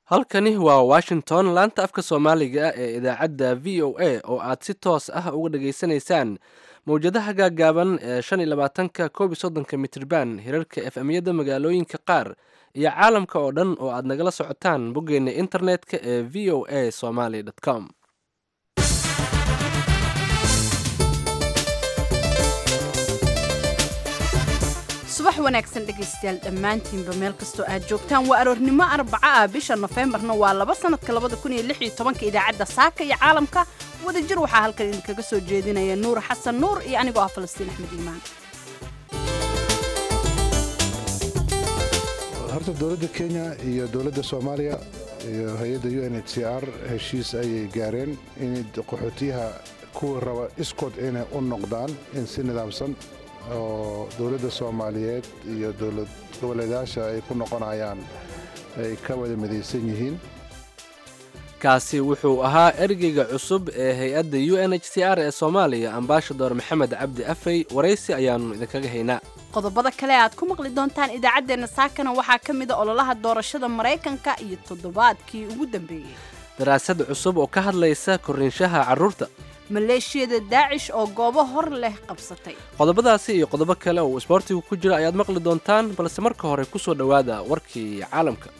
halkani waa washington laanta afka soomaaliga ee idaacadda v o a oo aad si toos ah uga dhageysanaysaan mowjadaha gaaggaaban ee shan iyo labaatanka koob iyo soddonka mitirban hirarka efemyada magaalooyinka qaar iyo caalamka oo dhan oo aad nagala socotaan boggeena internet-ka ee v o a somaly com subax wanaagsan dhegaystayaal dhammaantiinba meel kastoo aad joogtaan waa aroornimo arbaca ah bisha nofembarna waa laba sanadka labada kun iyo lix iyo tobanka idaacadda saaka iyo caalamka wadajir waxaa halkan idinkaga soo jeedinaya nuur xasan nuur iyo anigoo ah falastiin axmed iimaan horta dowladda kenya iyo dowladda soomaaliya iyo hay-adda u n h c r heshiis ayay gaareen in qaxootiyaha kuwa raba iskood inay u noqdaan in si nidaamsan oo dowladda soomaaliyeed iyo dowlad goboleedaasha ay ku noqonayaan ay ka wada midaysan yihiin kaasi wuxuu ahaa ergeyga cusub ee hay-adda u n h c r ee soomaaliya ambaashador maxamed cabdi afey waraysi ayaannu idinkaga haynaa qodobada kale aad ku maqli doontaan idaacaddeenna saakana waxaa ka mida ololaha doorashada maraykanka iyo toddobaadkii ugu dambeeyey daraasad cusub oo ka hadlaysa korriinshaha carruurta maleeshiyada daacish oo goobo hor leh qabsatay qodobadaasi iyo qodobo kale oo isboortigu ku jira ayaad maqli doontaan balse marka hore ku soo dhowaada warkii caalamka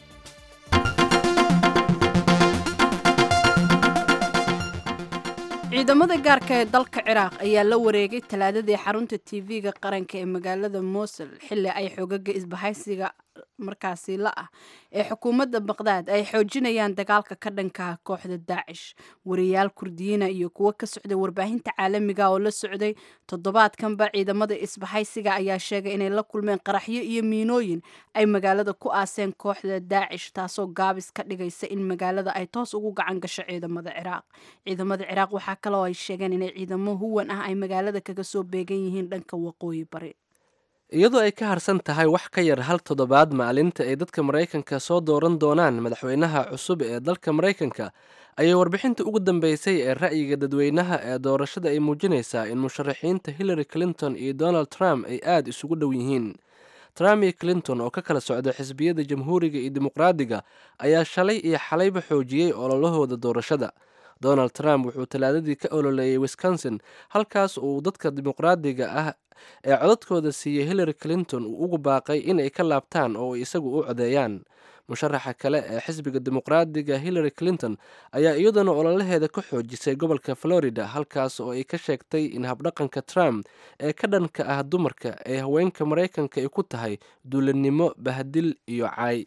ciidamada gaarka ee dalka ciraaq ayaa la wareegay talaadadii xarunta tv-ga qaranka ee magaalada mosul xilli ay xoogaga isbahaysiga markaasi la ah ee xukuumadda baqdaad ay xoojinayaan dagaalka ka dhankaha kooxda daacish wariyaal kurdiyiina iyo kuwo ka socday warbaahinta caalamiga oo la socday toddobaadkanba ciidamada isbahaysiga ayaa sheegay inay la kulmeen qaraxyo iyo miinooyin ay magaalada ku aaseen kooxda daacish taasoo gaabis ka dhigaysa in magaalada ay toos ugu gacan gasho ciidamada ciraaq ciidamada ciraaq waxaa kaloo ay sheegeen inay ciidamo huwan ah ay magaalada kaga soo beegan yihiin dhanka waqooyi bari iyadoo ay ka harsan tahay wax ka yar hal toddobaad maalinta ay dadka maraykanka soo dooran doonaan madaxweynaha cusub ee dalka maraykanka ayay warbixinta ugu dambeysay ee ra'yiga dadweynaha ee doorashada ay muujinaysaa in musharaxiinta hillary clinton iyo donald trump ay aada isugu dhow yihiin trump iyo clinton oo ka kala socda xisbiyada jamhuuriga iyo dimuqraadiga ayaa shalay iyo xalayba xoojiyey ololahooda doorashada donald trump wuxuu talaadadii ka ololeeyay wisconsin halkaas uu dadka dimuqraadiga ah ee codadkooda siiyey hillary clinton uu ugu baaqay inay ka laabtaan oo ay isagu u codeeyaan musharaxa kale ee xisbiga dimuqraadiga hillary clinton ayaa iyaduna ololaheeda ka xoojisay gobolka florida halkaas oo ay ka sheegtay in habdhaqanka trump ee ka dhanka ah dumarka ee haweenka maraykanka ay ku tahay duulanimo bahdil iyo caay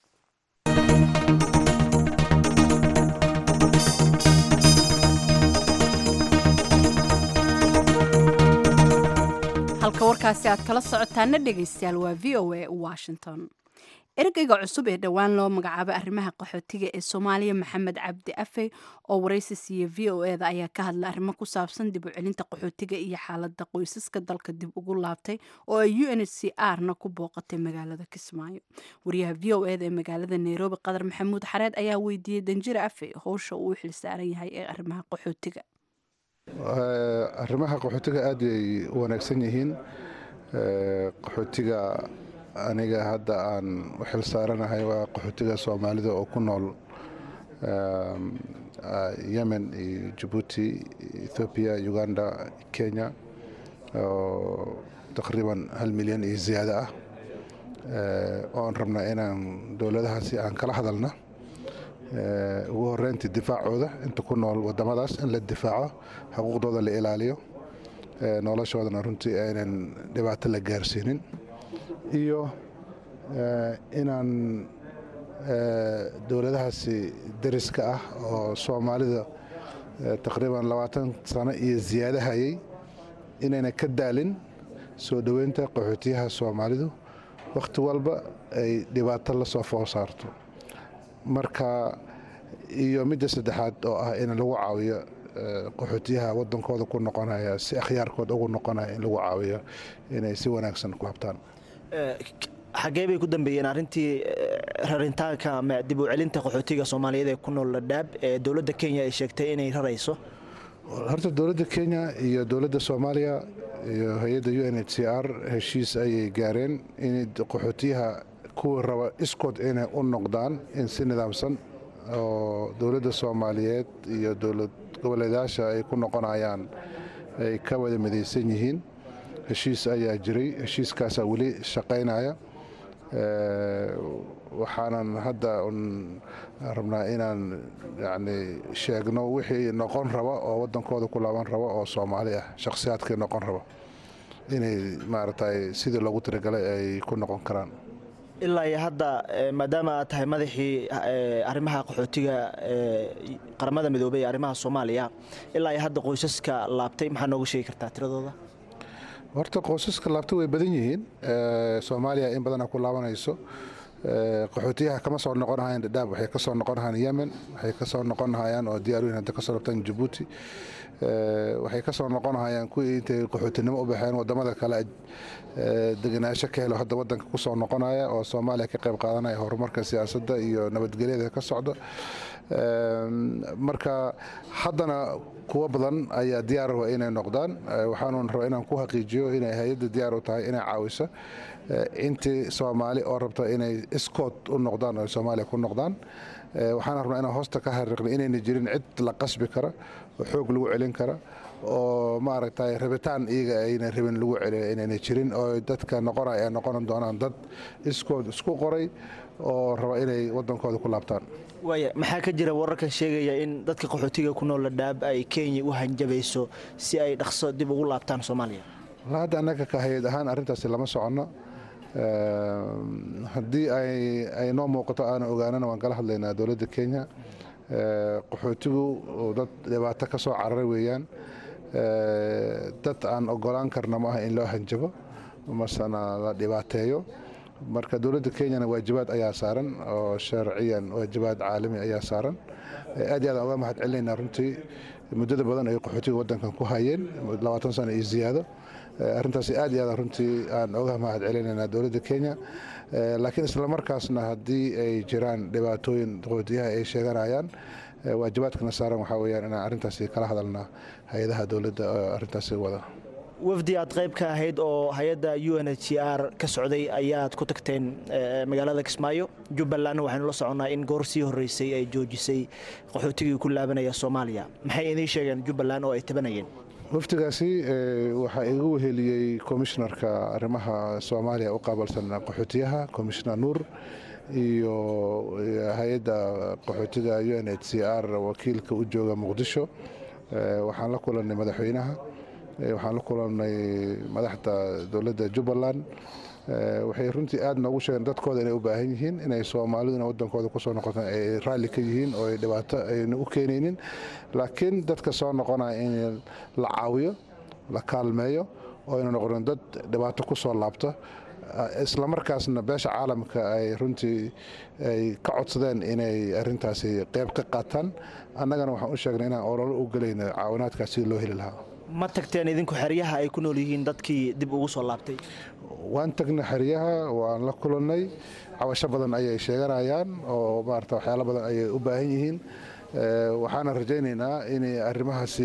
halka warkaasi aad kala socotaana dhegaystayaal waa v o a washington ergeyga cusub ee dhowaan loo magacaabay arrimaha qaxootiga ee soomaaliya maxamed cabdi afey oo waraysi siiya v o e da ayaa ka hadlay arrimo ku saabsan dib u celinta qaxootiga iyo xaalada qoysaska dalka dib ugu laabtay oo ay u n h c r na ku booqatay magaalada kismaayo wariyaha v o e da ee magaalada nairobi qadar maxamuud xareed ayaa weydiiyey danjire afey howsha uu u xilsaaran yahay ee arrimaha qaxootiga arrimaha qaxootiga aad ay u wanaagsan yihiin qaxootiga aniga hadda aan u xil saaranahay waa qaxootiga soomaalida oo ku nool yemen iyo jabuuti ethoobiya uganda kenya oo taqriiban hal milyan iyo ziyaado ah oon rabnaa inaan dowladahaasi aan kala hadalna ugu horeyntii difaacooda inta ku nool wadamadaas in la difaaco xuquuqdooda la ilaaliyo noloshoodana runtii aynan dhibaato la gaarsiinin iyo inaan dowladahaasi dariska ah oo soomaalida taqriiban labaatan sano iyo ziyaado hayay inayna ka daalin soo dhoweynta qaxootiyaha soomaalidu wakhti walba ay dhibaato la soo fool saarto marka iyo midda saddexaad oo ah in lagu caawiyo qaxootiyaha wadankooda ku noqonaya si akhyaarkooda ugu noqonaya in lagu caawiyo inay si wanaagsan ku habtaan xaggee bay ku dambeeyeen arrintii rarintaanka ama dib u celinta qaxootiga soomaaliyeed ee ku nool ladhaab ee dowladda kenya ay sheegtay inay rarayso horta dowladda kenya iyo dowladda soomaaliya iyo hay-adda u n h c r heshiis ayay gaareen in qaxootiyaha kuwa raba iskood inay u noqdaan in si nidaamsan oo dowladda soomaaliyeed iyo dowlad goboleedayaasha ay ku noqonayaan ay ka wada midaysan yihiin heshiis ayaa jiray heshiiskaasaa weli shaqaynaya waxaanan hadda rabnaa inaan yani sheegno wixii noqon raba oo wadankooda ku laaban raba oo soomaali ah shakhsiyaadkii noqon raba inay maaragtay sidii loogu talagalay ay ku noqon karaan ilaa iyo hadda maadaama aad tahay madaxii arrimaha qaxootiga qaramada midoobey ee arrimaha soomaaliya ilaa iyo hadda qoysaska laabtay maxaa nooga sheegi kartaa tiradooda horta qoysaska laabta way badan yihiin soomaaliya in badana ku laabanayso qaxootiyaha kama soo noqonahayaan dhadhaab waxay ka soo noqonahayaan yemen waxay ka soo noqonahayaan oo diyaaruyin hadda ka soo rabtaan jabuuti waxay ka soo noqonahayaan kuwii intay qaxootinimo u baxeen wadamada kale degenaansho ka helo hadda wadanka ku soo noqonaya oo soomaaliya ka qayb qaadanaya horumarka siyaasadda iyo nabadgelyada ka socda marka haddana kuwo badan ayaa diyaar raba inay noqdaan waxaanu rabaa inaan ku xaqiijiyo inay hay-adda diyaar u tahay inay caawiso intii soomaali oo rabta inay iskood u noqdaan oo soomaaliya ku noqdaan waxaan rabnaa inaan hoosta ka xariiqno inayna jirin cid la qasbi kara oo xoog lagu celin kara oo maaragtay rabitaan iyaga ayna rabin lagu celiyo inayna jirin oo dadka noqonaya ay noqon doonaan dad iskood isku qoray oo raba inay wadankooda ku laabtaan waaya maxaa ka jira wararkan sheegaya in dadka qaxootiga ku nool ladhaab ay kenya u hanjabayso si ay dhaqso dib ugu laabtaan soomaaliya wala hadda annaga ka hay-ad ahaan arrintaasi lama soconno haddii ay noo muuqato aana ogaanana waan kala hadlaynaa dowladda kenya qaxootigu dad dhibaato ka soo cararay weeyaan dad aan ogolaan karna ma aha in loo hanjabo masena la dhibaateeyo marka dowladda kenyana waajibaad ayaa saaran oo sharciyan waajibaad caalami ayaa saaran aad iyo aad aan uga mahad celinaynaa runtii muddada badan ay qaxootiga waddankan ku hayeen labaatan sano iyo ziyaado arrintaasi aad iyo aad runtii aan uga mahad celinaynaa dowladda kenya laakiin islamarkaasna haddii ay jiraan dhibaatooyin qaxootiyaha ay sheeganayaan waajibaadkana saaran waxaa weyaan inaan arrintaasi kala hadalnaa hay-adaha dowladda arrintaasi wada wafdi aad qayb ka ahayd oo hay-adda u n h r ka socday ayaad ku tagteen magaalada kismaayo jubbalandna waxaynu la soconnaa in goor sii horreysay ay joojisay qaxootigii ku laabanaya soomaaliya maxay idiin sheegeen jubbaland oo ay tabanayeen wafdigaasi waxaa igu weheliyey komishnarka arrimaha soomaaliya u qaabalsan qaxootiyaha komishnar nuur iyo hay-adda qaxootiga u n h c r wakiilka u jooga muqdisho waxaan la kulannay madaxweynaha waxaan la kulannay madaxda dowladda jubbaland waxay runtii aad noogu sheegeen dadkooda inay u baahan yihiin inay soomaaliduna wadankooda kusoo noqotaan ay raalli ka yihiin oo ay dhibaato ayna u keenaynin laakiin dadka soo noqonaya in la caawiyo la kaalmeeyo oo ayna noqonin dad dhibaato ku soo laabta islamarkaasna beesha caalamka ay runtii ay ka codsadeen inay arintaasi qayb ka qaataan annagana waxaan u sheegnay inaan ololo u gelayno caawinaadkaas sidii loo heli lahaa ma tagteen idinku xeryaha ay ku nool yihiin dadkii dib ugu soo laabtay waan tagnay xeryaha waan la kulannay cabasho badan ayay sheeganayaan oo maarata waxyaalo badan ayay u baahan yihiin waxaana rajaynaynaa in arrimahaasi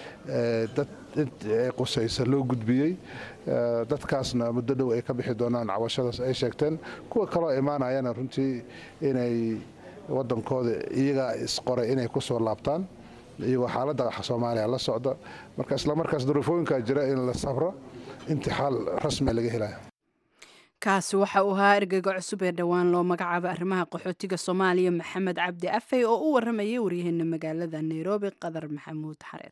dad ay qusaysa loo gudbiyey dadkaasna muddo dhow ay ka bixi doonaan cabashadaas ay sheegteen kuwa kaloo imaanayana runtii inay wadankooda iyagaa isqoray inay ku soo laabtaan iyagoo xaaladda soomaaliya la socda marka islamarkaas duruufooyinkaa jira in la sabro intii xaal rasmia laga helaya kaasi waxa uu ahaa ergeyga cusub ee dhowaan loo magacaabo arrimaha qaxootiga soomaaliya maxamed cabdi afey oo u waramayay waryaheena magaalada nairobi qadar maxamuud xareed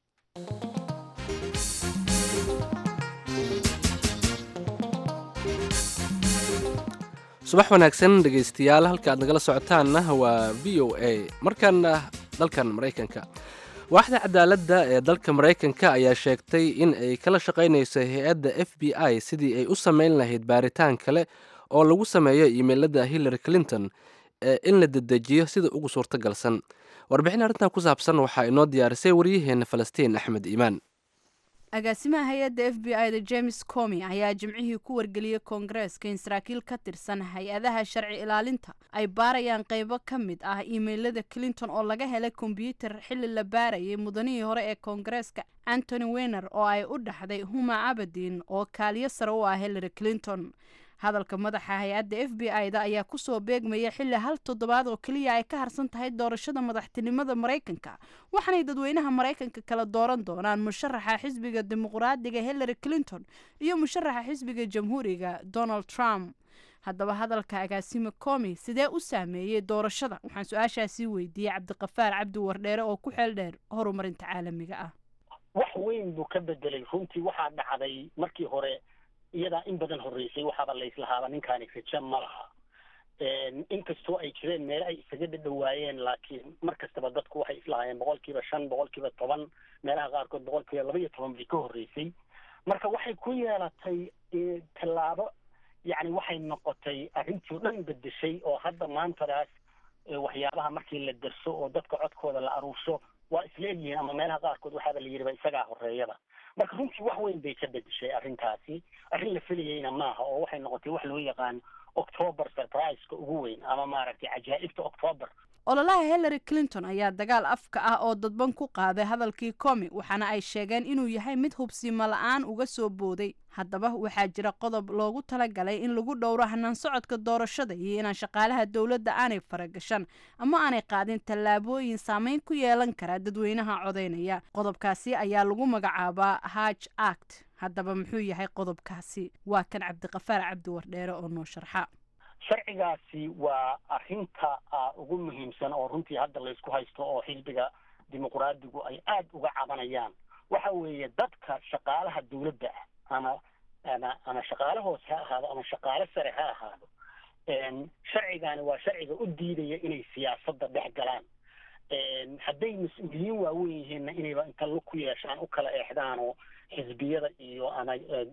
subax wanaagsan dhegaystayaal halka aad nagala socotaanna waa v o a markaana dalkan maraykanka waaxda cadaaladda ee dalka maraykanka ayaa sheegtay in ay kala shaqaynayso hay-adda f b i sidii ay u samayn lahayd baaritaan kale oo lagu sameeyo iimeylada hillary clinton ee in la dedejiyo sida ugu suurtagalsan warbixin arrintan ku saabsan waxaa inoo diyaarisay waryaheena falastiin axmed iimaan agaasimaha hay-adda f b i da james comi ayaa jimcihii ku wargeliyey koongareeska in saraakiil ka tirsan hay-adaha sharci ilaalinta ay baarayaan qaybo ka mid ah iimeylada clinton oo laga helay kombyuutar xilli la baarayay mudanihii hore ee koongareeska antony wener oo ay u dhaxday huma cabadin oo kaaliyo sare u ah hillary clinton hadalka madaxa hay-adda f b i da ayaa kusoo beegmaya xilli hal toddobaad oo keliya ay ka harsan tahay doorashada madaxtinimada maraykanka waxaanay dadweynaha maraykanka kala dooran doonaan musharaxa xisbiga dimuqraadiga hillary clinton iyo musharaxa xisbiga jamhuuriga donald trump haddaba hadalka agaasime comi sidee u saameeyey doorashada waxaan su-aashaasii weydiiyey cabdiqafaar cabdi wardheere oo ku xeel dheer horumarinta caalamiga ah wax weyn buu ka bedelay runtii waxaa dhacday markii hore iyadaa in badan horreysay waxaaba layslahaaba ninkaani raja ma laha inkastoo ay jireen meelo ay isaga dhadhawaayeen laakiin mar kastaba dadku waxay islahaayeen boqol kiiba shan boqol kiiba toban meelaha qaarkood boqol kiiba laba iyo toban bay ka horreysay marka waxay ku yeelatay tallaabo yacni waxay noqotay arrintii o dhan bedeshay oo hadda maantadaas waxyaabaha markii la derso oo dadka codkooda la aruursho waa isla egyihiin ama meelaha qaarkood waxaaba la yidhiba isagaa horeeyaba marka runtii wax weyn bay ka bedeshay arrintaasi arrin la felayeyna maaha oo waxay noqotay wax loo yaqaan october surpriseka ugu weyn ama maaragtay cajaa'ibta october ololaha hillary clinton ayaa dagaal afka ah oo dadban ku qaaday hadalkii comi waxaana ay sheegeen inuu yahay mid hubsimo la-aan uga soo booday haddaba waxaa jira qodob loogu talagalay in lagu dhowro hanaan socodka doorashada iyo inaan shaqaalaha dowladda aanay faragashan ama aanay qaadin tallaabooyin saameyn ku yeelan kara dadweynaha codaynaya qodobkaasi ayaa lagu magacaabaa haj act haddaba muxuu yahay qodobkaasi waa kan cabdiqafaar cabdi wardheere oo noo sharxa sharcigaasi waa arrinta ugu muhiimsan oo runtii hadda laysku haysto oo xisbiga dimuqraadigu ay aada uga cabanayaan waxa weeye dadka shaqaalaha dawladda ah ama ama ama shaqaale hoose ha ahaado ama shaqaale sare ha ahaado sharcigaani waa sharciga u diidaya inay siyaasadda dhex galaan hadday mas-uuliyiin waaweyn yihiinna inayba inta lug ku yeeshaan u kala eexdaan oo xisbiyada iyo ama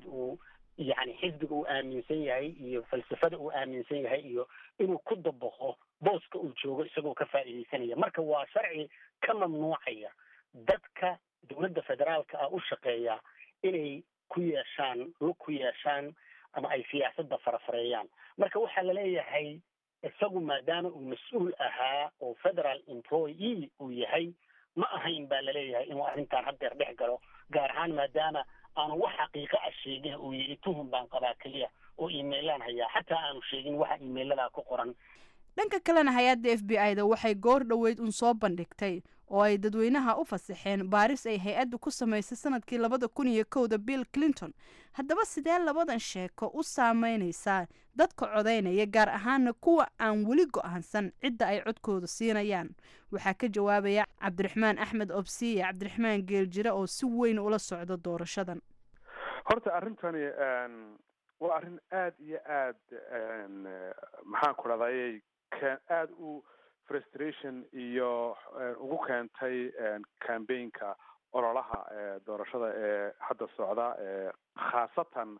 yani xisbiga uu aaminsan yahay iyo falsafada uu aaminsan yahay iyo inuu ku dabaqo booska uu joogo isagoo ka faa'iidaysanaya marka waa sharci ka mamnuucaya dadka dowladda federaalka ah u shaqeeya inay ku yeeshaan lug ku yeeshaan ama ay siyaasadda farafareeyaan marka waxaa laleeyahay isagu maadaama uu mas-uul ahaa oo federal employee uu yahay ma ahayn baa laleeyahay inuu arrintan haddeer dhex galo gaar ahaan maadaama aanu wax xaqiiqo ah sheegin uu yidhi tuhum baan qabaa keliya oo iimailaan hayaa xataa aanu sheegin waxa iimailadaa ku qoran dhanka kalena hay-adda f b i da waxay goor dhoweyd un soo bandhigtay oo ay dadweynaha u fasaxeen baaris ay hay-addu ku samaysay sanadkii labada kun iyo kowda bill clinton haddaba sidee labadan sheeko u saameynaysaa dadka codaynaya gaar ahaana kuwa aan weli go-aansan cidda ay codkooda siinayaan waxaa ka jawaabaya cabdiraxmaan axmed obsiye cabdiraxmaan geeljire oo si weyn ula socda doorashadan horta arrintani waa arrin aada iyo aad maxaan ku dhahday aada u frustration iyo ugu keentay cambaynka ololaha doorashada ee hadda socda khaasatan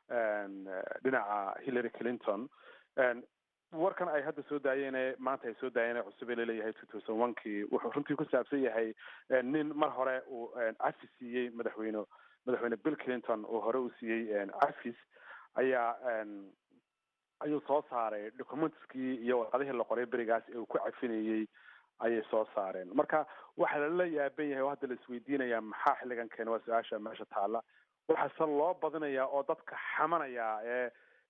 dhinaca hillary clinton warkan ay hadda soo daayeen maanta ay soo daayeen cusube laleeyahay two thousand one kii wuxuu runtii ku saabsan yahay nin mar hore uu cafi siiyey madaxweyne madaxweyne bill clinton oo hore uu siiyey cafis ayaa ayuu soo saaray documentskii iyo warqadihii la qoray berigaas ee uu ku cafinayey ayay soo saareen marka waxaa lala yaaban yahay oo hadda la isweydiinayaa maxaa xilligan keena waa su-aasha meesha taalla waxaase loo badinayaa oo dadka xamanaya ee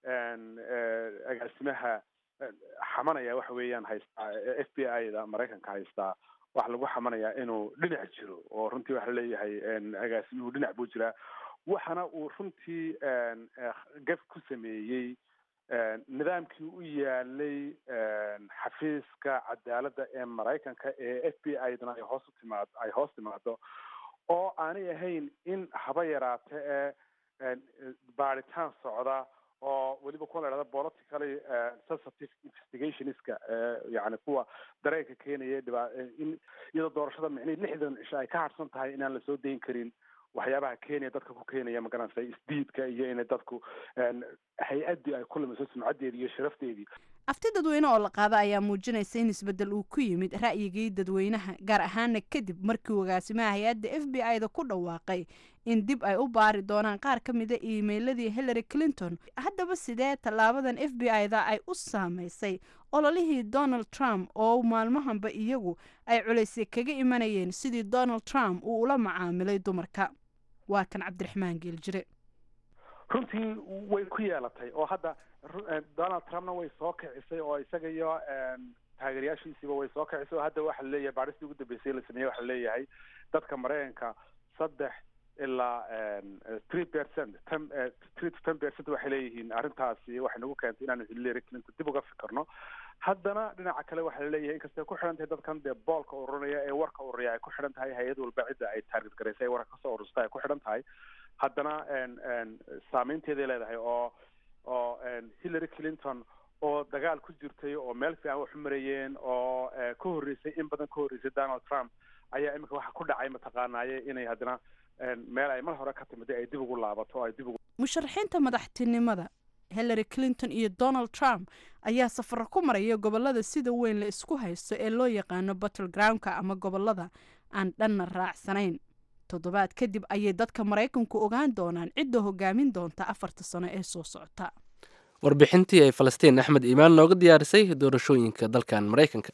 agaasimaha xamanaya waxa weeyaan haystaa f b i da maraykanka haystaa waxa lagu xamanayaa inuu dhinac jiro oo runtii waxa laleeyahay agaasimuhu dhinac buu jiraa waxana uu runtii gaf ku sameeyey nidaamkii u yaalay xafiiska cadaaladda ee maraykanka ee f b i dana ay hoos utimaad ay hoos timaado oo aanay ahayn in haba yaraate ee baaritaan socda oo weliba kuwa la dhahda politically sensitive investigationska yani kuwa dareenka keenaya dhiba in iyadoo doorashada micnihii lixdan cisho ay ka harsan tahay inaan lasoo dayn karin waxyaabaha kenya dadka ku keenaya magaranaysa isdiidka iyo inay dadku hay-addii ay ku lumiso sumcaddeedii iyo sharafteedii afti dadweyne oo la qaada ayaa muujinaysa in isbeddel uu ku yimid ra'yigii dadweynaha gaar ahaana kadib markii agaasimaha hay-adda f b i da ku dhawaaqay in dib ay u baari doonaan qaar ka mida iimeyladii hillary clinton haddaba sidee tallaabadan f b i da ay u saameysay ololihii donald trump oo maalmahanba iyagu ay culaysay kaga imanayeen sidii donald trump uu ula macaamilay dumarka waa kan cabdiraxmaan geeljire runtii way ku yeelatay oo hadda donald trumpna way soo kicisay oo isaga iyo taageerayaashiisiiba way soo kicisay oo hadda waxa laleeyahay baadhistii ugu dambeysay la sameeyey waxa laleeyahay dadka maraykanka saddex ilaa three percent ten three to ten percent waxay leeyihiin arrintaasi waxay nagu keentay inaanu hillary clinton dib uga fikirno haddana dhinaca kale waxaa laleeyahay inkastay ku xidhan tahay dadkan dee boolka ururinaya ee warka ururiya ay ku xidhan tahay hay-ad walba cidda ay taarget garaysay ee warka kasoo urursta ay ku xidhan tahay haddana saameynteeday leedahay oo oo hillary clinton oo dagaal ku jirtay oo meel fiican wax u marayeen oo ka horreysay in badan ka horreysay donald trump ayaa iminka waxa ku dhacay mataqaanaaye inay haddana meel ay mar hore ka timiday ay dib ugu laabato oo ay dib ugu musharaxiinta madaxtinimada hillary clinton iyo donald trump ayaa safaro ku maraya gobolada sida weyn la isku haysto ee loo yaqaano battle groundka ama gobolada aan dhanna raacsanayn toddobaad kadib ayay dadka maraykanku ogaan doonaan cidda hogaamin doonta afarta sano ee soo socota warbixintii ay falastiin axmed iimaan nooga diyaarisay doorashooyinka dalkan maraykanka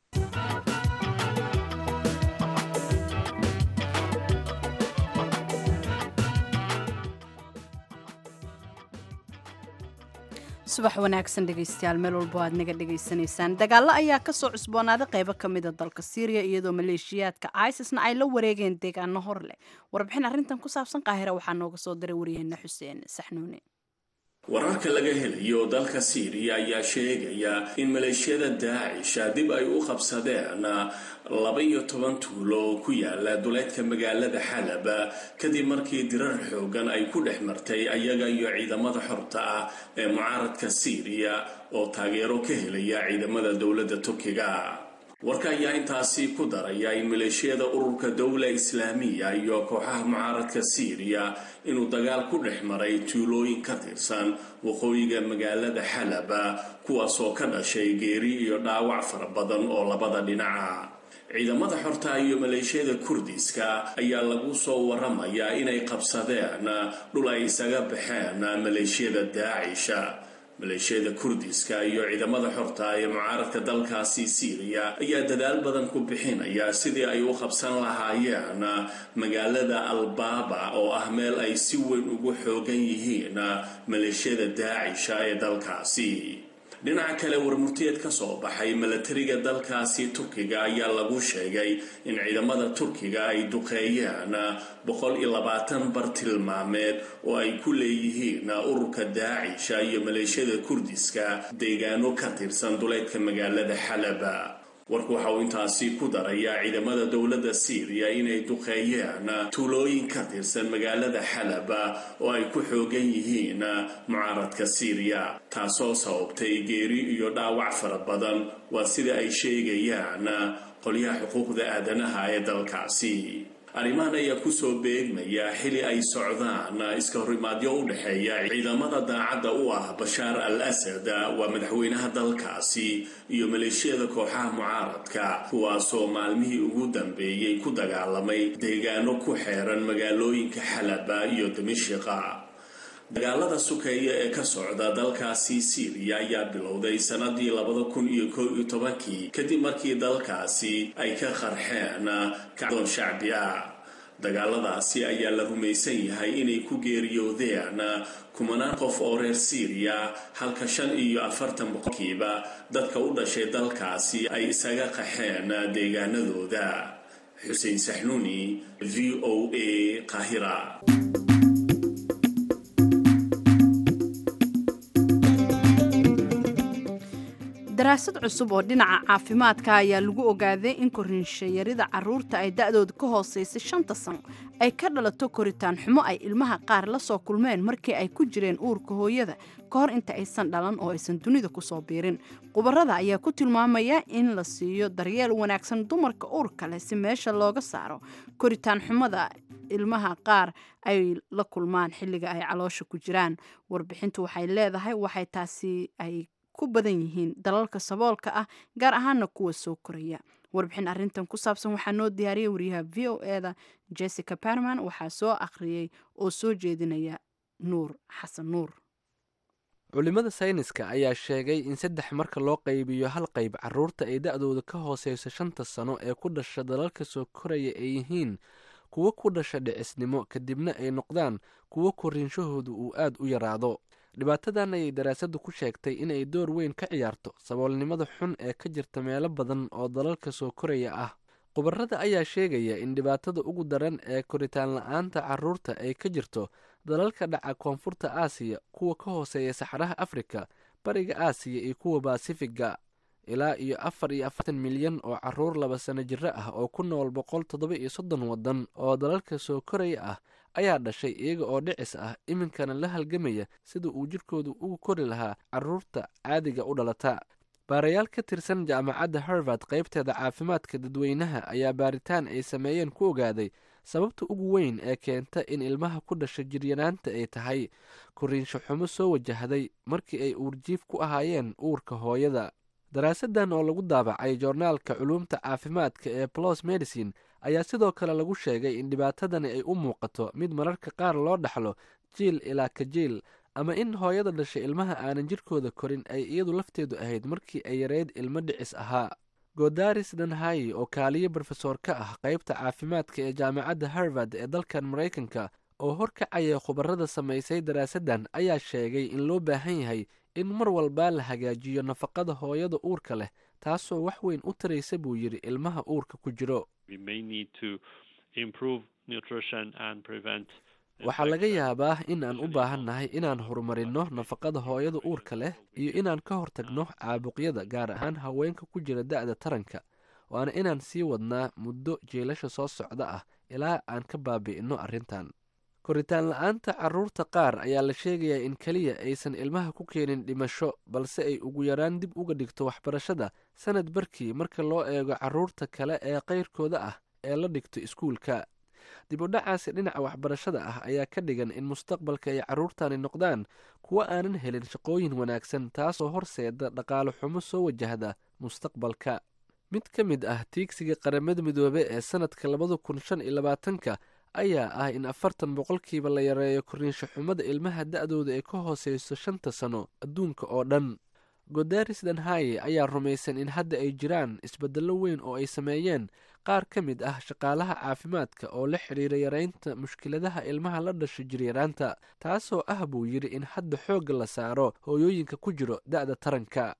subax wanaagsan dhegaystayaal meel walbo aad naga dhegaysanaysaan dagaallo ayaa kasoo cusboonaaday qaybo ka mida dalka syriya iyadoo maleeshiyaadka isisna ay la wareegeen deegaano hor leh warbixin arrintan ku saabsan qaahira waxaa nooga soo diray waryaheena xuseen saxnuune wararka laga helayo dalka siiriya ayaa sheegaya in maleeshiyada daacisha dib ay u qabsadeen laba iyo toban tuulo oo ku yaala duleedka magaalada xalab kadib markii dirar xoogan ay ku dhex martay ayaga iyo ciidamada xorta ah ee mucaaradka siiriya oo taageero ka helaya ciidamada dowladda turkiga warka ayaa intaasi ku daraya in maleeshiyada ururka dowla islaamiya iyo kooxaha mucaaradka siiriya inuu dagaal ku dhex maray tuulooyin ka tirsan waqooyiga magaalada xalaba kuwaasoo ka dhashay geeri iyo dhaawac fara badan oo labada dhinaca ciidamada xorta iyo maleeshiyada kurdiska ayaa lagu soo waramayaa inay qabsadeen dhul ay isaga baxeen maleeshiyada daacisha maleeshiyada kurdiska iyo ciidamada xorta ee mucaaradka dalkaasi siiriya ayaa dadaal badan ku bixinaya sidii ay u qabsan lahaayeen magaalada albaaba oo ah meel ay si weyn ugu xoogan yihiin maleeshiyada daacisha ee dalkaasi dhinaca kale warmurtiyeed ka soo baxay milatariga dalkaasi turkiga ayaa lagu sheegay in ciidamada turkiga ay duqeeyeen boqol iyo labaatan bartilmaameed oo ay ku leeyihiin ururka daacisha iyo maleeshiyada kurdiska deegaano ka tirsan duleedka magaalada xalaba warku waxa uu intaasi ku darayaa ciidamada dowladda siiriya inay duqeeyeen tuulooyin ka tirsan magaalada xalaba oo ay ku xoogan yihiin mucaaradka siiriya taasoo sababtay geeri iyo dhaawac fara badan waa sida ay sheegayaan qolyaha xuquuqda aadanaha ee dalkaasi arrimahan ayaa kusoo beegmaya xili ay socdaan iska horimaadyo u dhexeeya ciidamada daacadda u ah bashaar al asad waa madaxweynaha dalkaasi iyo maleeshiyada kooxaha mucaaradka kuwaasoo maalmihii ugu dambeeyey ku dagaalamay deegaano ku xeeran magaalooyinka xalaba iyo dimishiqa dagaalada sukeeya ee ka socda dalkaasi siiriya ayaa bilowday sanadii labada kun iyo koo iyo tobankii kadib markii dalkaasi ay ka qarxeen kacdoon shacbi ah dagaaladaasi ayaa la rumaysan yahay inay ku geeriyoodeen kumanaan qof oo reer siiriya halka shan iyo afartan boqolkiiba dadka u dhashay dalkaasi ay isaga qaxeen deegaanadooda xuseen saxnuuni v o a qaahira daraasad cusub oo dhinaca caafimaadka ayaa lagu ogaaday in koriinshayarida caruurta ay da-dooda ka hooseysay shanta sano ay ka dhalato koritaan xumo ay ilmaha qaar la soo kulmeen markii ay ku jireen uurka hooyada ka hor inta aysan dhalan oo aysan dunida kusoo biirin khubarada ayaa ku tilmaamaya in la siiyo daryeel wanaagsan dumarka uurka leh si meesha looga saaro koritaan xumada ilmaha qaar ay la kulmaan xilliga ay caloosha ku jiraan warbixintu waxay leedahay waxay taasi ay ku badan yihiin dalalka saboolka ah gaar ahaana kuwa soo koraya warbixin arintan ku saabsan waxaa noo diyaariyay wariyaha v o eda jessica barman waxaa soo akhriyey oo soo jeedinaya nuur xasan nuur culimada sayniska ayaa sheegay in saddex marka loo qaybiyo hal qayb caruurta ay da-dooda ka hooseyso shanta sano ee ku dhasha dalalka soo koraya ay yihiin kuwo ku dhasha dhicisnimo kadibna ay noqdaan kuwo koriinshahoodu uu aad u yaraado dhibaatadan ayay daraasaddu ku sheegtay inay door weyn ka ciyaarto saboolnimada xun ee ka jirta meelo badan oo dalalka soo koraya ah khubarada ayaa sheegaya in dhibaatada ugu daran ee koritaan la-aanta caruurta ay ka jirto dalalka dhaca koonfurta aasiya kuwa ka hooseeya saxaraha afrika bariga aasiya iyo kuwa baasifiga ilaa iyo afar iyo afartan milyan oo caruur laba sano jiro ah oo ku nool boqol toddoba iyo soddon waddan oo dalalka soo koraya ah ayaa dhashay iyaga oo dhicis ah iminkana la halgamaya sida uu jidhkoodu ugu kori lahaa caruurta caadiga u dhalata baarayaal ka tirsan jaamacadda harvard qaybteeda caafimaadka dadweynaha ayaa baaritaan ay sameeyeen ku ogaaday sababta ugu weyn ee keenta in ilmaha ku dhasha jiryanaanta ay tahay koriinsho xumo soo wajahday markii ay uurjiif ku ahaayeen uurka hooyada daraasadan oo lagu daabacay joornaalka culuumta caafimaadka ee plos medicine ayaa sidoo kale lagu sheegay in dhibaatadani ay u muuqato mid mararka qaar loo dhaxlo jiil ilaa ka jiil ama in hooyada dhashay ilmaha aanan jidhkooda korin ay iyadu lafteedu ahayd markii ay yareyd ilmo dhicis ahaa godaris danhayi oo kaaliyo brofesor ka ah qaybta caafimaadka ee jaamacadda harvard ee dalkan maraykanka oo horkacaya khubarada samaysay daraasadan ayaa sheegay in loo baahan yahay in mar walba la hagaajiyo nafaqada hooyada uurka leh taasoo wax weyn u taraysa buu yidhi ilmaha uurka ku jiro waxaa laga yaabaa in aan u baahannahay inaan horumarinno nafaqada hooyada uurka leh iyo inaan ka hortagno caabuqyada gaar ahaan haweenka ku jira da-da taranka waana inaan sii wadnaa muddo jeelasha soo socda ah ilaa aan ka baabi'inno arrintan koritaan la-aanta caruurta qaar ayaa la sheegayaa in keliya aysan ilmaha ku keenin dhimasho balse ay ugu yaraan dib uga dhigto waxbarashada sanad barkii marka loo eego caruurta kale ee qayrkooda ah ee la dhigto iskuulka dib u dhacaasi dhinaca waxbarashada ah ayaa ka dhigan in mustaqbalka ay carruurtani noqdaan kuwo aanan helin shaqooyin wanaagsan taasoo horseeda dhaqaale xumo soo wajahda mustaqbalka mid ka mid ah tiigsiga qaramada midoobe ee sanadka labada kun shan iyo labaatanka ayaa ah in afartan boqolkiiba la yareeyo koriinsho xumada ilmaha da-dooda ee ka hooseyso shanta sano adduunka oo dhan godaris danhaye ayaa rumaysan in hadda ay jiraan isbeddello weyn oo ay sameeyeen qaar ka mid ah shaqaalaha caafimaadka oo la xidhiira yareynta mushkiladaha ilmaha la dhasho jiryaraanta taasoo ah buu yidhi in hadda xoogga la saaro hooyooyinka ku jiro da-da taranka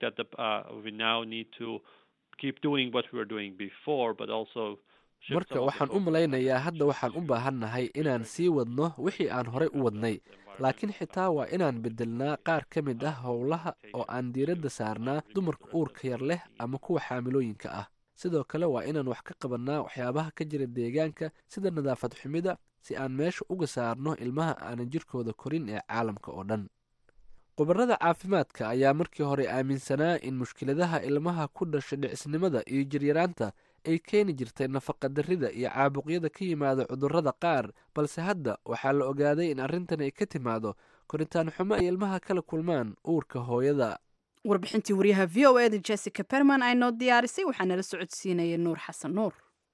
marka waxaan u malaynayaa hadda waxaan u baahannahay inaan sii wadno wixii aan horey u wadnay laakiin xitaa waa inaan bedelnaa qaar ka mid ah howlaha oo aan diiradda saarnaa dumarka uurka yar leh ama kuwa xaamilooyinka ah sidoo kale waa inaan wax ka qabannaa waxyaabaha ka jira deegaanka sida nadaafad xumida si aan meesha uga saarno ilmaha aanan jirkooda korin ee caalamka oo dhan khubarada caafimaadka ayaa markii hore aaminsanaa in mushkiladaha ilmaha ku dhasha dhicisnimada iyo jiryaraanta ay keeni jirtay nafaqadarrida iyo caabuqyada ka yimaada cudurrada qaar balse hadda waxaa la ogaaday in arrintan ay ka timaado koritaan xumo ay ilmaha kala kulmaan uurka hooyada warbixintii waryaha v o eda jessica berman ay noo diyaarisay waxaa nala socodsiinaya nuur xasan nuur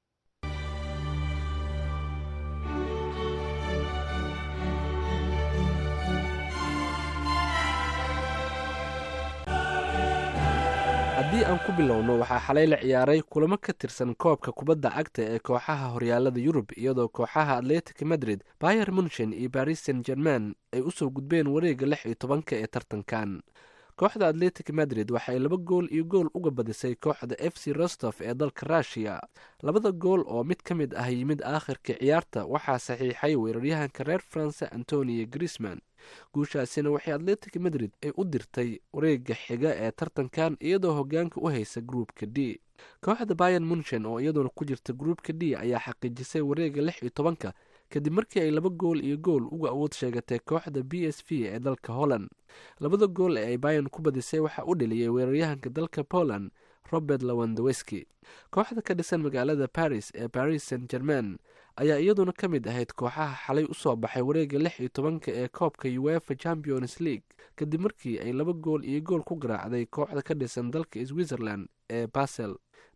haddii aan ku bilowno waxaa xalay la ciyaaray kulamo ka tirsan koobka kubadda cagta ee kooxaha horyaalada yurub iyadoo kooxaha atletic madrid bayer munchen iyo baris saint german ay usoo gudbeen wareega lix iyo tobanka ee tartankan kooxda atletic madrid waxay laba gool iyo gool uga badisay kooxda f c rostof ee dalka rushiya labada gool oo mid ka mid ah yimid aakhirka ciyaarta waxaa saxiixay weeraryahanka reer faranse antonio grisman guushaasina waxay atletic madrid ay u dirtay wareega xiga ee tartankan iyadoo hogaanka u haysa gruupka d kooxda bayan munchen oo iyaduna ku jirta gruupka d ayaa xaqiijisay wareega lix iyo tobanka kadib markii ay laba gool iyo gool uga awood sheegatay kooxda b s v ee dalka holland labada gool ee ay bayan ku badisay waxaa u dheliyay weeraryahanka dalka poland robert lawandaweski kooxda ka dhisan magaalada paris ee paris saint german ayaa iyaduna ka mid ahayd kooxaha xalay usoo baxay wareega lix iyo tobanka ee koobka uefa champions league kadib markii ay laba gool iyo gool ku garaacday kooxda ka dhisan dalka switzerland ee basel b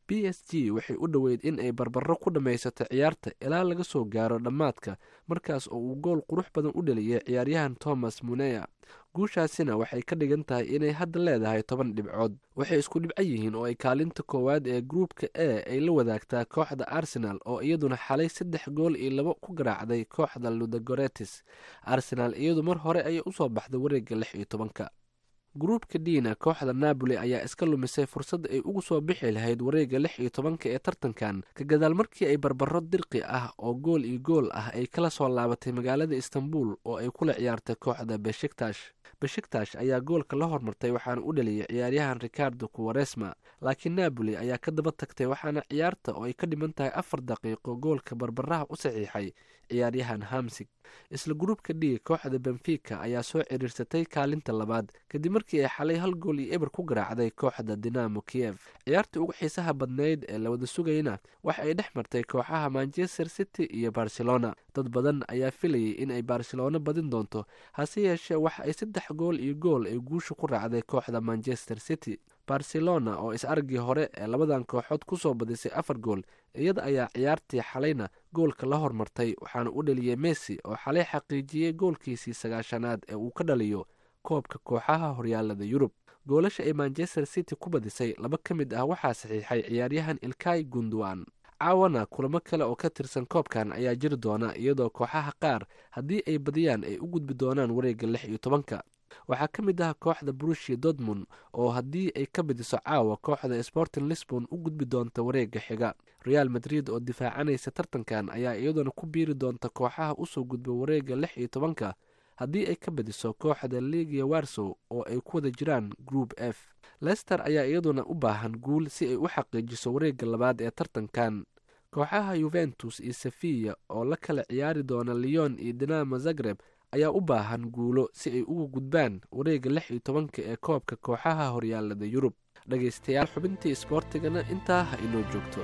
b s g waxay u dhoweyd in ay barbaro ku dhammaysato ciyaarta ilaa laga soo gaaro dhammaadka markaas oo uu gool qurux badan u dheliyay ciyaaryahan thomas muneya guushaasina waxay ka dhigan tahay inay hadda leedahay toban dhibcood waxay isku dhibco yihiin oo ay kaalinta koowaad ee gruupka a ay la wadaagtaa kooxda arsenal oo iyaduna xalay saddex gool iyo labo ku garaacday kooxda ludagoretis arsenal iyadu mar hore ayay usoo baxday wareegga lix iyo tobanka gruupka dina kooxda napoli ayaa iska lumisay fursad ay ugu soo bixi lahayd wareegga lix iyo tobanka ee tartankan ka gadaal markii ay barbaro dirqi ah oo gool iyo gool ah ay kala soo laabatay magaalada istanbul oo ay kula ciyaartay kooxda beshiktash beshiktash ayaa goolka la hormartay waxaana u dhaliyay ciyaaryahan ricardo kuwaresma laakiin napoli ayaa ka daba tagtay waxaana ciyaarta oo ay ka dhiman tahay afar daqiiqo goolka barbaraha u saxiixay ciyaaryahan hamsig isla gruupka d kooxda benfica ayaa soo ciriirsatay kaalinta labaad kadib markii ay xalay hal gool iyo eber ku garaacday kooxda dinamo kiev ciyaartii ugu xiisaha badnayd ee la wada sugayna waxa ay dhex martay kooxaha manchester city iyo barcelona dad badan ayaa filayay in ay barcelona badin doonto hase yeeshee waxa ay saddex gool iyo gool ay guusha ku raacday kooxda manchester city barcelona oo is-aragii hore ee labadan kooxood kusoo badisay afar gool iyada ayaa ciyaartii xalayna goolka la hormartay waxaana u dhaliyey messi oo xalay xaqiijiyey goolkiisii sagaashanaad ee uu ka dhaliyo koobka kooxaha horyaalada yurub goolasha ay manchester city ku badisay laba ka mid ah waxaa saxiixay ciyaaryahan ilkay gunduan caawana kulamo kale oo ka tirsan koobkan ayaa jiri doona iyadoo kooxaha qaar haddii ay badiyaan ay u gudbi doonaan wareegga lix iyo tobanka waxaa ka mid ah kooxda brushia dortmund oo haddii ay ka badiso caawa kooxda sporting lisbon u gudbi doonta wareegga xiga real madrid oo difaacanaysa tartankan ayaa iyaduna ku biiri doonta kooxaha usoo gudba wareegga lix iyo tobanka haddii ay ka badiso kooxda ligia warsow oo ay ku wada jiraan group f lester ayaa iyaduna u baahan guul si ay u xaqiijiso wareegga labaad ee tartankan kooxaha yuventus iyo sefiya oo la kala ciyaari doona leon iyo dinamo zagreb ayaa u baahan guulo si ay uga gudbaan wareegga lix iyo tobanka ee koobka kooxaha horyaalada yurub dhegaystayaal xubintii isboortigana intaa ha inoo joogto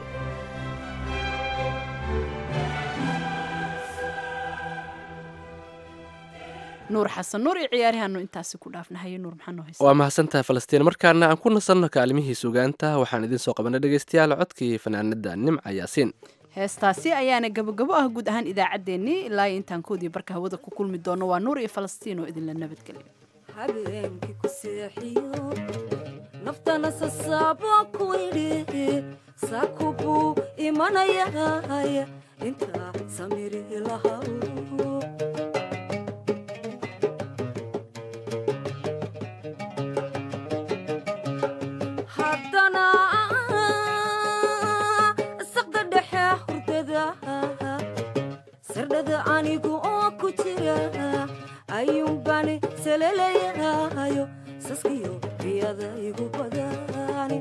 nuur xasan nuur iyo ciyaarihaanu intaasi ku dhaafnahaye nuur maxaa noo haysa waa mahadsantahay falastiin markaana aan ku nasanno kaalimihii sugaanta waxaan idiin soo qabanay dhegaystayaal codkii fanaanada nimca yaasiin heestaasi ayaana gabogabo ah guud ahaan idaacaddeenii ilaa iyo intaan koodii barka hawada ku kulmi doono waa nuur iyo falastiin oo idinla nabadgelyo habeenkii ku seexiyo naftana sasaabo ku idhi saku buu imanayay intaa samiri lahaw haddana saqda dhexe hurdada sardhada anigu oo ku jira ayuunbani salelayahayo saskiyo riyada igu badani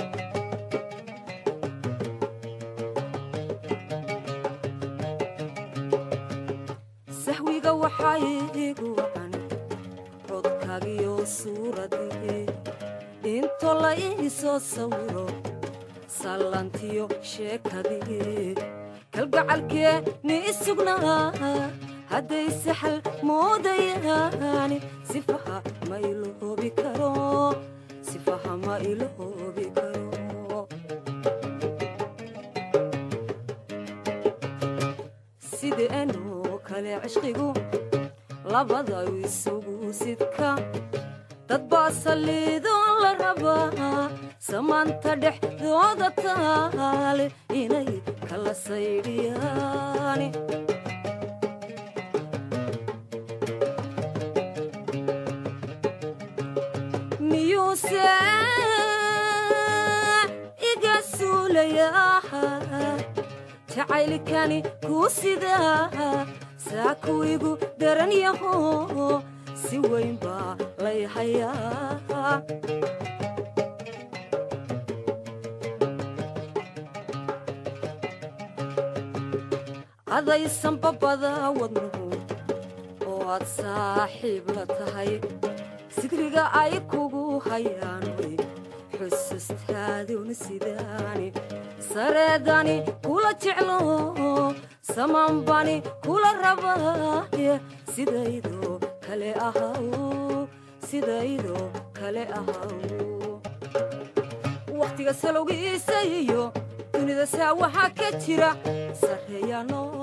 sahwiga waxaa igu wacan codkagiyo suuradii into la iisoo sawiro sallantiyo sheekadii kalgacalkee ni isugnaa hadday saxal moodayaani sifaha ma iloobi karo sifaha ma iloobi karo sideenoo kale cishqigu labada isugu sidka dad baa saliidoo la rabaa samaanta dhexdooda taale inay kala saydhiyaani miyuuse iga suulayaa jacaylkani kuu sidaa saaku igu daran yaho si weyn baa lay hayaa adaysan babada wadnuhu oo aad saaxiib la tahay sidriga ay kugu hayaan way xusustaaduna sidaani sareedani kula jeclo samaanbani kula rabaaye sidaydoo kale ahaw sidaydoo kale ahaw wakhtiga salowgiisa iyo dunida saa waxaa ka jira sarreeya noo